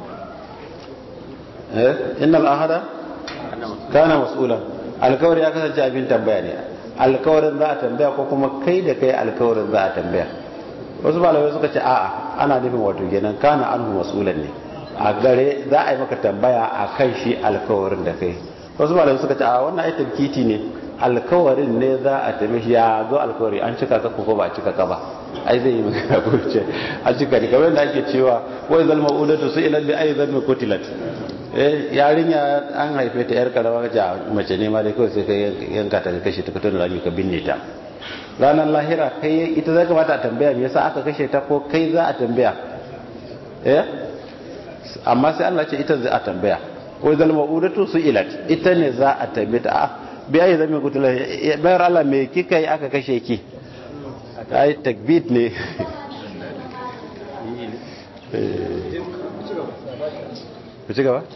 eh innal ahada kana mas'ulan alkawari ya kasance abin tambaya ne alkawarin za a tambaya ko kuma kai da kai alkawarin za a tambaya wasu malamai suka ce a'a ana nufin wato kenan kana anhu mas'ulan ne a gare za a yi maka tambaya a kan shi alkawarin da kai wasu malamai suka ce a wannan ai tabkiti ne alkawarin ne za a tabi ya zo alkawari an cika ka ko ba a cika ka ba ai zai yi maka ko ce an cika ne kamar da ake cewa wai zal ma'udatu su ila bi ai zal kutilat eh yarinya an haife ta yar karama ga mace ne ma dai kawai sai ka yanka ta kashe ta fitar da rami ka binne ta ranar lahira kai ita zai kamata a tambaya me yasa aka kashe ta ko kai za a tambaya eh amma sai Allah ce ita zai a tambaya wai zal ma'udatu su ilat ita ne za a tambaye ta a bi ai zai kutula bayar Allah me kika yi aka kashe ki ai takbit ne ku ci gaba?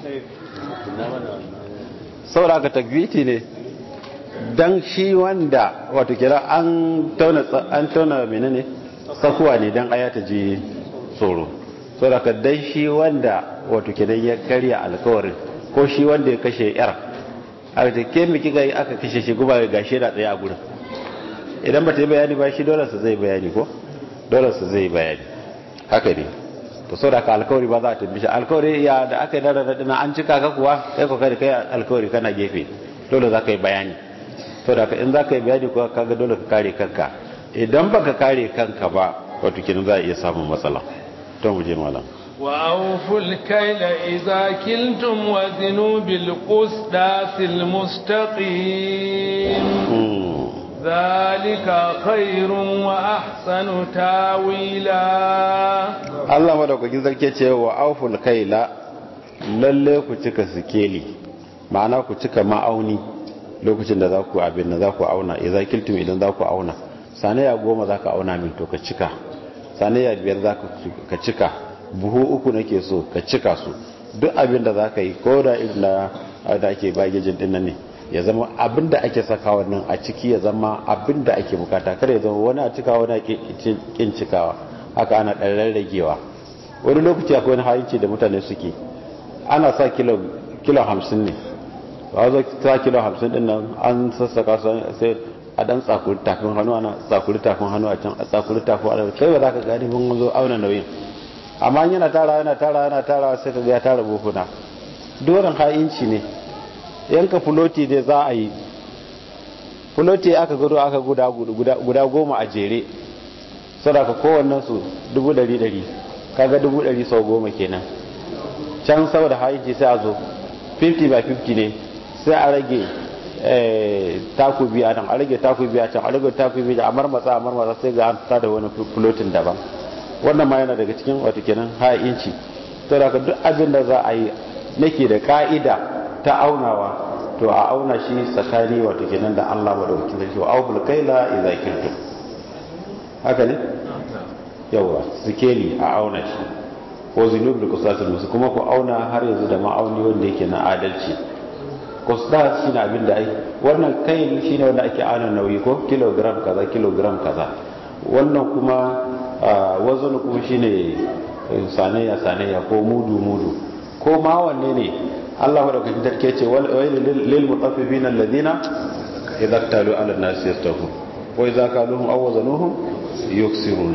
saboda aka takbiti ne don shi wanda wato kira an tauna menene tsakuwa ne don aya ta ji tsoro saboda aka dan shi wanda wato kira ya karya alkawarin ko shi wanda ya kashe yar a ta ke miki ga aka kashe shi guba ga shi da tsaye a gurin idan ba ta yi bayani ba shi dole su zai bayani ko dole su zai bayani haka ne to sau da ka alkawari ba za a tambi shi alkawari ya da aka yi dara da an cika ka kuwa kai ko kai kai alkawari kana gefe dole za ka yi bayani sau da ka in za ka yi bayani kuwa kaga dole ka kare kanka idan ba ka kare kanka ba wato kinin za a iya samun matsala to mu je malam وأوفوا الكيل إذا كلتم وزنوا بالقسطاس المستقيم ذلك خير وأحسن تاويلا Allah madaukakin sarki ce wa auful kaila lalle ku cika sikeli ma'ana ku cika ma'auni lokacin da za ku abin da za ku auna idza kiltum idan za ku auna sanaya goma za ka auna min to ka cika sanaya biyar za ka cika buhu uku nake so ka cika su duk abin da za ka yi ko da irin da ake bagejin din nan ne ya zama abin da ake saka wannan a ciki ya zama abin da ake bukata kada ya zama wani a cikawa wani a kin cikawa haka ana ɗan rarragewa wani lokaci akwai wani hayinci da mutane suke ana sa kilo hamsin ne ba zo sa kilo hamsin din nan an sassaka sai a dan tsakuri tafin hannu ana tsakuri tafin hannu a can a tsakuri tafin hannu kai ba za ka gani mun zo auna nauyin amma yana tara yana tara yana tara sai ka ga ya tara buhuna doron hayinci ne yanka fuloti dai za a yi fuloti aka gudu aka guda goma a jere sadaka kowannen su dubu dari dari kaga dubu dari sau goma kenan can saboda haiti sai a zo 50 by 50 ne sai a rage taku biya nan a rage taku biya can a rage taku biya a marmatsa a marmatsa sai ga an fita da wani floatin daban wannan ma yana daga cikin wata kenan haya inci to da duk abin da za a yi nake da ka'ida ta aunawa to a auna shi tsakani wato kenan da Allah madaukakin sarki wa aubul kaila idza kiltum haka ne yawa sikeli a auna shi ko zinub da kusatul musu kuma ku auna har yanzu da ma'auni wanda yake na adalci kusdas shine abin da ai wannan kai shine wanda ake auna nauyi ko kilogram kaza kilogram kaza wannan kuma wazon kuma shine sanayya sanayya ko mudu mudu ko ma wanne ne Allah madaukakin tarke ce wal lil mutaffifin alladhina idza talu ala an-nas yastafu wa idza kaluhum aw wazanuhum yuksiruna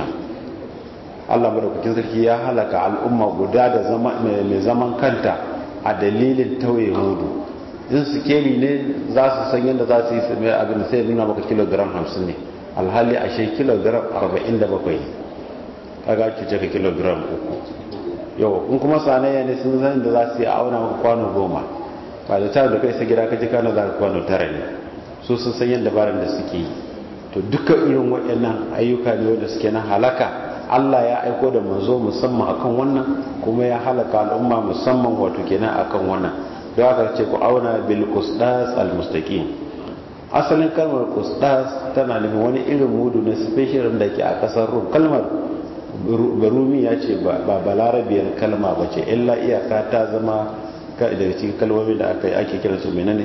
Allah madaukakin sarki ya halaka al'umma guda da zama mai zaman kanta a dalilin tauye mudu in sikeli ne za su san yadda za su yi mai abin sai nuna maka kilogram 50 ne alhali ashe kilogram 47 ne kaga cuce ka kilogram uku yau in kuma sanayya ne sun zan da za su yi auna maka kwano goma ba da tare da kai sai gida ka ji kano za ka kwano tara ne su sun san yadda baran da suke yi to duka irin waɗannan ayyuka ne wanda suke na halaka Allah ya aiko da manzo musamman akan wannan kuma ya halaka al'umma musamman wato kenan akan wannan don haka ce ku auna bil qusdas al mustaqim asalin kalmar qusdas tana nufin wani irin mudu na special da ke a kasar rum kalmar barumi ya ce ba balarabiyar kalma ba ce illa iyaka ta zama daga cikin kalmomi da aka ake kira su menene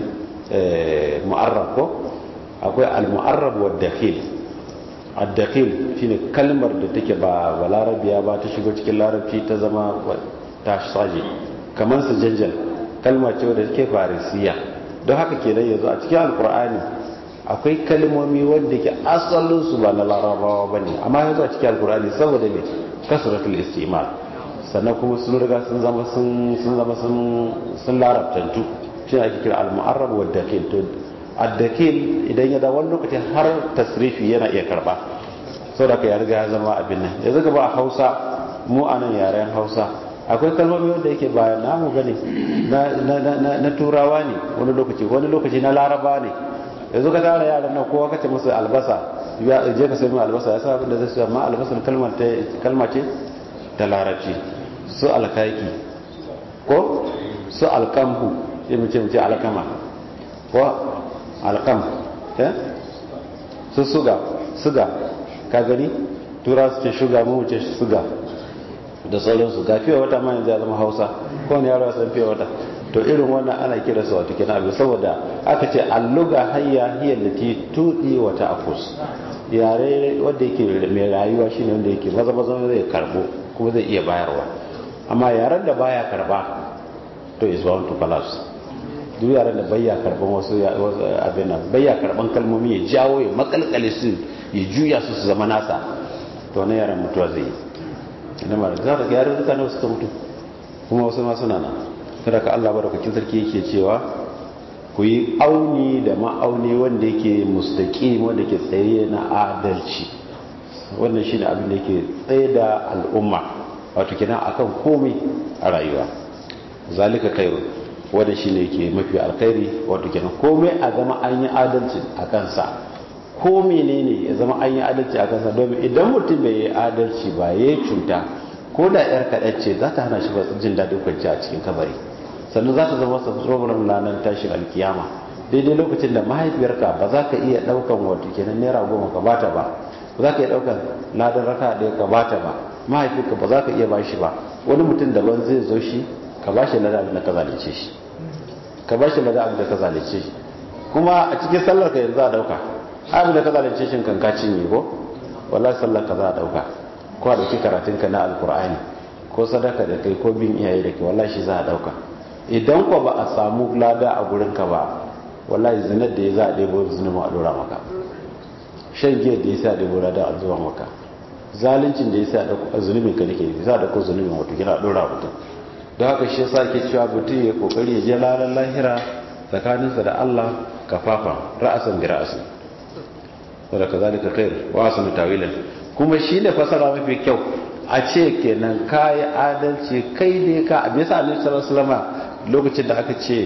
mu'arrab ko akwai al-mu'arrab wa dakhil ad-dakhil shine kalmar da take ba balarabiya ba ta shigo cikin larabci ta zama ta saje kamar su janjal kalma ce wadda take farisiya don haka kenan yanzu a cikin alkur'ani akwai kalmomi wanda ke asalin su ba na larabawa bane amma yanzu a cikin alkur'ani saboda me kasratul istimal sannan kuma sun riga sun zama sun zama sun larabtantu shi ake kira al-mu'arrab wa dakhil to ad-dakhil idan ya da wani lokaci har tasrifi yana iya karba saboda ka ya riga ya zama abin nan yanzu gaba a Hausa mu anan yaren Hausa akwai kalmomi wanda yake ba namu bane na turawa ne wani lokaci wani lokaci na laraba ne yanzu ka tara yaran nan kowa kace musu albasa ya je ka sai mai albasa ya sa abin da zai sai amma albasa kalmar ta kalma ce ta larabci su alkaki ko su alkamhu sai mu ce mu ce alkama ko alkam eh su suga suga ka gani tura su ce shuga mu ce suga da sauransu ga fiye wata ma yanzu ya zama hausa ko ne yaro ya san fiye wata to irin wannan ana kira su wato kenan abin saboda aka ce alluga hayya hiya lati tudi wa ta'fus yare wanda yake mai rayuwa shine wanda yake maza maza zai karbo kuma zai iya bayarwa amma yaren da baya karba to is bound to collapse duk yaren da baya karban wasu abin nan baya karban kalmomi ya jawo ya makalkale su ya juya su su zama nasa to na yaren mutuwa zai yi ina ma za ka gyara duka na suka mutu kuma wasu ma suna nan kada ka Allah barakakin sarki yake cewa ku yi auni da ma'auni wanda yake mustaqim wanda ke tsaye na adalci wannan shine abin da yake tsaye da al'umma wato kenan akan komai a rayuwa zalika khairu wanda shine yake mafi alkhairi wato kenan komai a zama an yi adalci a kansa ko menene ya zama an yi adalci a kansa domin idan mutum bai yi adalci ba ya cuta ko da yar kaɗan ce za ta hana shi ba jin daɗin kwanci a cikin kabari sannan za ta zama masa tsoron ranar tashin alkiyama daidai lokacin da mahaifiyarka ba za ka iya ɗaukan wato kenan naira goma ka bata ba ba za ka iya ɗaukan ladan raka ɗaya ka bata ba mahaifinka ba za ka iya bashi ba wani mutum daban zai zo shi ka bashi ladan abin da ka zalice shi ka bashi ladan abin da ka zalice shi kuma a cikin sallar ka yanzu a ɗauka abin da ka zalunce shi kan kaci ne ko wallahi sallar ka za a dauka ko a dauki karatun ka na alkur'ani ko sadaka da kai ko bin iyaye da ke wallahi shi za a dauka idan ko ba a samu lada a gurin ka ba wallahi zinar da ya za a ɗebo zunuma a dora maka shan giyar da ya sa a ɗebo lada a zuwa maka zaluncin da ya sa a zunubin ka nake za a dauko zunubin wato gina a dora mutum don haka shi yasa ke cewa mutum ya kokari ya je lalan lahira tsakaninsa da Allah kafafa ra'asan bi ra'asin wadda ka zalika khair wa asanu tawilan kuma shine fasara mafi kyau a ce kenan kai adalci kai ne ka a bisa annabi sallallahu alaihi wasallam lokacin da aka ce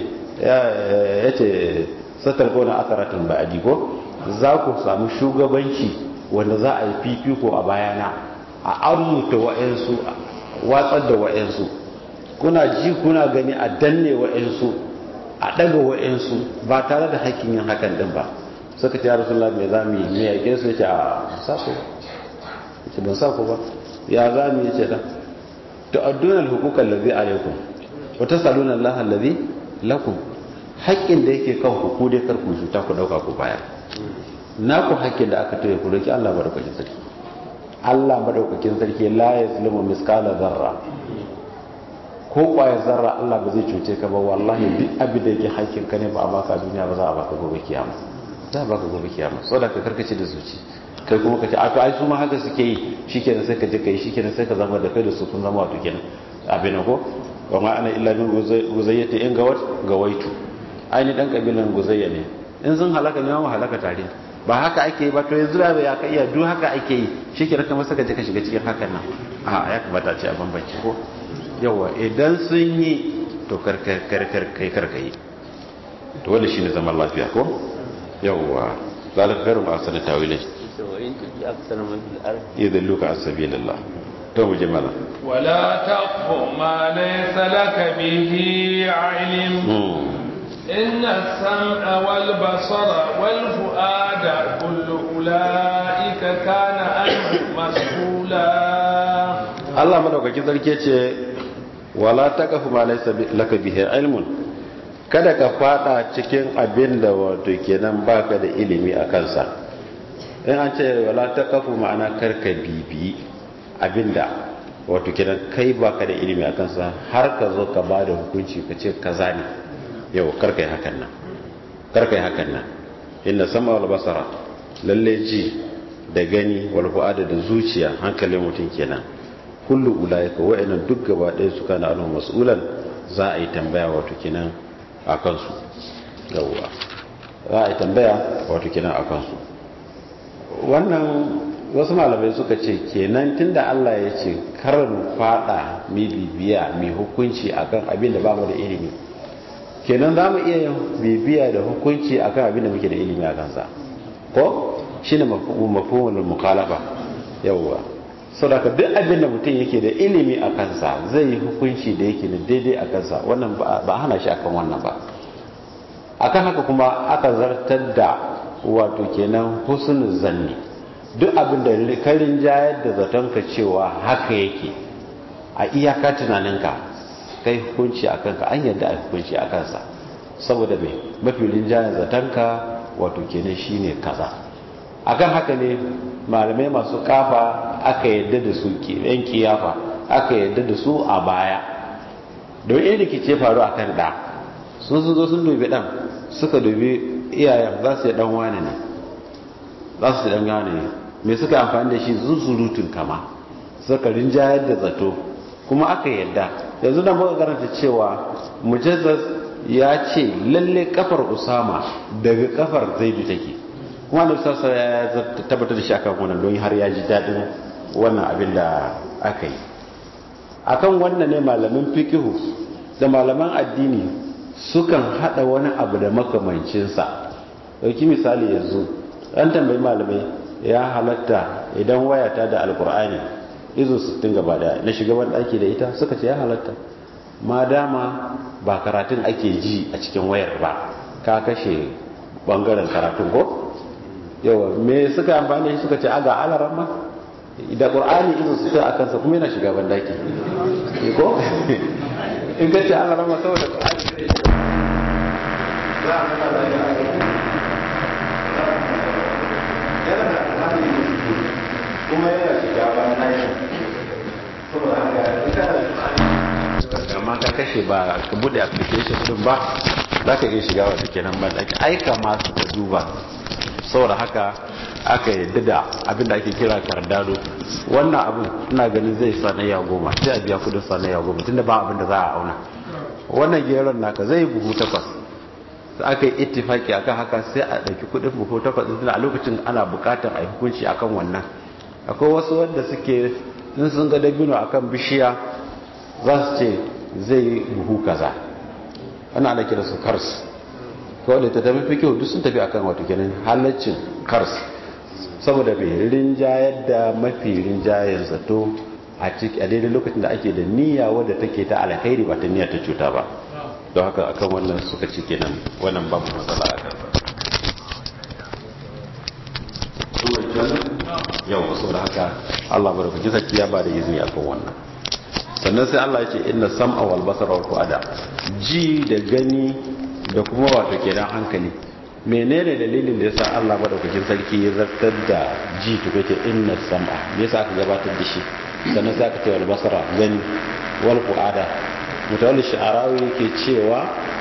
yace satar gona akaratun ba'adi ko za ku samu shugabanci wanda za a yi fifiko a bayana a armuta wa'ansu watsar da wa'ansu kuna ji kuna gani a danne wa'ansu a daga wa'ansu ba tare da hakkin yin hakan din ba suka ce ya rasulullah me za mu yi me yake su yace a sa ku yace ban sa ku ba ya za mu yi ce da tu'adduna al-huquqa allazi alaykum wa tasaluna Allah allazi lakum haƙƙin da yake kan ku ku dai kar ku cuta ku dauka ku baya na ku haƙƙin da aka toye ku roki Allah madaukakin sarki Allah madaukakin sarki la yazlimu miskala zarra ko kwaya zarra Allah ba zai cuce ka ba wallahi duk abin da yake haƙƙin ka ne ba a baka duniya ba za a baka gobe kiyama za a baka gobe kiyama saboda ka karkace da zuci kai kuma ka ce a to ai su ma haka suke yi shikenan sai ka je kai shikenan sai ka zama da kai da su kun zama wato kenan abin ko wa ma ana illa min guzayyati in gawat gawaitu ai ni dan kabilan guzayya ne in sun halaka ne mu halaka tare ba haka ake yi ba to yanzu da ya ka iya duk haka ake yi shikenan kamar saka je ka shiga cikin hakan nan a ya kamata a ce a bambance ko yawa idan sun yi to karkar kai karkai to wanda shine zaman lafiya ko yawa zalika khairu ma asana tawilai idan luka asabilillah to mu je mala wala taqfu ma laysa laka bihi ilm inna as-sam'a wal basara wal fu'ada kullu ulaika kana anhu mas'ula Allah madaukakin sarki ce wala taqfu ma laysa laka bihi ilmun kada ka fada cikin abin da wato kenan baka da ilimi a kansa in an ce wala taqfu ma'ana karka bibi abinda wato kenan kai baka da ilimi a kansa har ka zo ka bada hukunci ka ce kaza ne yau karka yi hakan nan karka yi hakan nan inna sama wal basara lalle ji da gani wal fu'ada da zuciya hankalin mutum kenan kullu ulaika wa'annan duk gaba ɗaya su kana anu mas'ulan za a yi tambaya wato kenan a kansu yawwa za a yi tambaya wato kenan a kansu wannan wasu malamai suka ce kenan tunda Allah ya ce kar mu fada mi bibiya mi hukunci akan abin da bamu da ilimi kenan za mu iya yin bibiya da hukunci akan abin da muke da ilimi a kansa ko shine mafhumul mukhalafa yawwa saboda duk abin da mutum yake da ilimi a kansa zai yi hukunci da yake da daidai a kansa wannan ba hana shi akan wannan ba akan haka kuma aka zartar da wato kenan husnul zanni duk abin da karin jayar da zatonka cewa haka yake a iyaka tunaninka kai hukunci a kanka an yadda a hukunci a kansa saboda mai mafi rinjayen zatonka wato kenan shine kaza akan haka ne malamai masu kafa aka yadda da su yan kiyafa aka yadda da su a baya don yin rikice faru a kan ɗa sun sun zo sun dubi ɗan suka dubi iyayen za su yi ɗan wane ne za su yi ɗan wane ne me suka amfani da shi zuzurutun kama suka rinjayar da zato kuma aka yadda yanzu da muka karanta cewa mujazzaz ya ce lalle kafar usama daga kafar zaidu take kuma da sassa ya tabbatar da shi akan wannan don har ya ji daɗin wannan abin da aka yi akan wannan ne malamin fikihu da malaman addini sukan hada wani abu da makamancinsa dauki misali yanzu an tambayi malamai ya halatta idan wayata da alkur'ani izo 60 gaba da na shiga wani ɗaki da ita suka ce ya halatta ma dama ba karatun ake ji a cikin wayar ba ka kashe bangaren karatun ko yawa me suka amfani da shi suka ce aga alaran ma da qur'ani izo su ta akan sa kuma yana shiga bandaki ko in ka ce alaran ma saboda qur'ani za a nuna da yana da qur'ani kuma yana shiga bandaki saboda haka ita da amma ka kashe ba ka bude application din ba za ka iya shiga wata kenan bandaki aika masu ka duba saboda haka aka yadda da abin da ake kira kardado wannan abin ina ganin zai sanayya goma sai a biya kudin sanayya goma tunda ba abin da za a auna wannan geron naka zai buhu takwas da aka yi ittifaki akan haka sai a ɗauki kudin buhu takwas tunda a lokacin ana buƙatar a yi hukunci akan wannan akwai wasu wanda suke in sun ga dabino akan bishiya za su ce zai buhu kaza ana ana kira su kars kawai da ta tafi fi kyau duk sun tafi akan wato kenan halaccin kars saboda mai rinjayar da mafi rinjayar zato a ciki a daidai lokacin da ake da niyya wadda take ta alkhairi ba ta niyya ta cuta ba don haka akan wannan suka ci kenan wannan babu matsala a kansa yau saboda haka Allah barakaci sarki ya ba da izini akan wannan sannan sai Allah ya ce inna sam'a wal basara wal fuada ji da gani da kuma wato kenan hankali menene dalilin da yasa Allah madaukakin sarki ya zartar da ji to kace inna sam'a me yasa aka gabatar da shi sannan sai aka ce wal basara gani wal fuada mutawalli sha'arawi yake cewa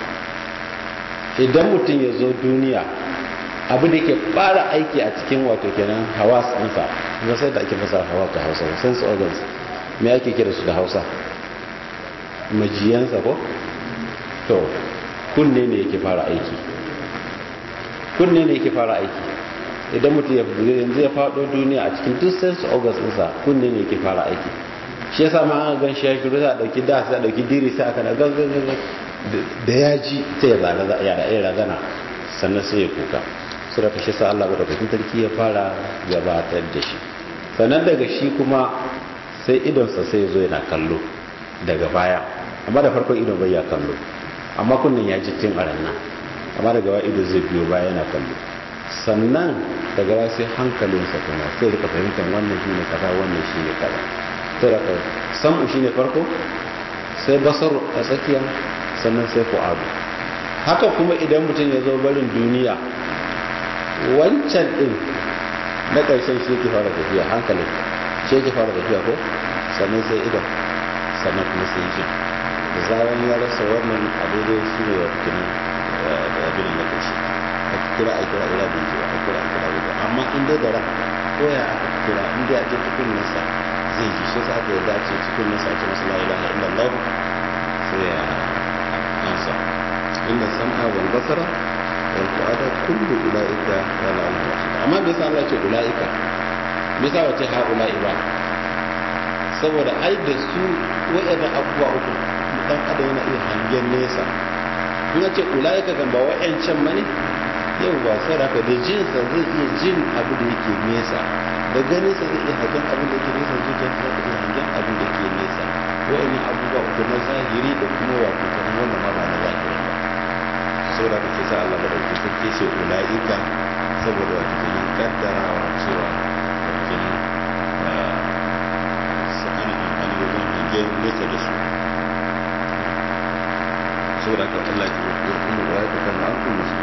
idan mutum ya zo duniya abu da ke fara aiki a cikin wato kenan hawas ɗinsa kuma sai da ake fasa hawa ta hausa sense organs me ake kira su da hausa majiyansa ko to kunne ne yake fara aiki kunne ne yake fara aiki idan mutum yanzu ya faɗo duniya a cikin duk sense organs ɗinsa kunne ne yake fara aiki shi yasa ma an gan shi ya shiru sai a ɗauki da sai a ɗauki diri sai aka na gangan da ya ji sai ya razana sannan sai ya kuka su da kashe sa Allah madaukakin sarki ya fara gabatar da shi sannan daga shi kuma sai idonsa sai ya zo yana kallo daga baya amma da farkon idon bai ya kallo amma kunnen ya ji tun a ranar amma daga baya ido zai biyo baya yana kallo sannan daga baya sai hankalinsa kuma sai rika fahimtar wannan shi ne kaza wannan shi ne kaza to da samu shi ne farko sai basaru a tsakiya sannan sai fu'adu haka kuma idan mutum ya zo barin duniya wancan din na ƙarshen shi ke fara tafiya hankalin shi ke fara tafiya ko sannan sai idan sannan kuma sai jin da zaran ya rasa wannan a daidai su ne wa cikin abin da ƙarshe a kira a kira ira da ji a kira a kira da amma in dai da ran ko ya aka kira in dai a je cikin nasa zai ji shi sa aka yarda ce cikin nasa ce masu la ilaha illallah sai ya ansa inda sam'a wal basara wal fu'ada kullu ulaika kana anhu amma me yasa Allah ya ce ulaika me yasa wace ha ulai ba saboda ai da su wa'ada abubuwa uku dan adam yana iya hangen nesa in ce ulaika kan ba wa'ancan bane yau ba saraka da jinsa zai iya jin abu da yake nesa da ganin sa zai iya hangen abu da yake nesa zuciyarsa zai iya hangen abu da yake nesa wa'annan abubuwa uku na zahiri da kuma wato kan wannan ma ba na zahiri ba saboda kake sa Allah da dauki sarki ce ulaika saboda wato kenan kaddarawa cewa kenan su ana amfani da zan hangen nesa da su saboda ka Allah ya kuma ulaika kan ma'akum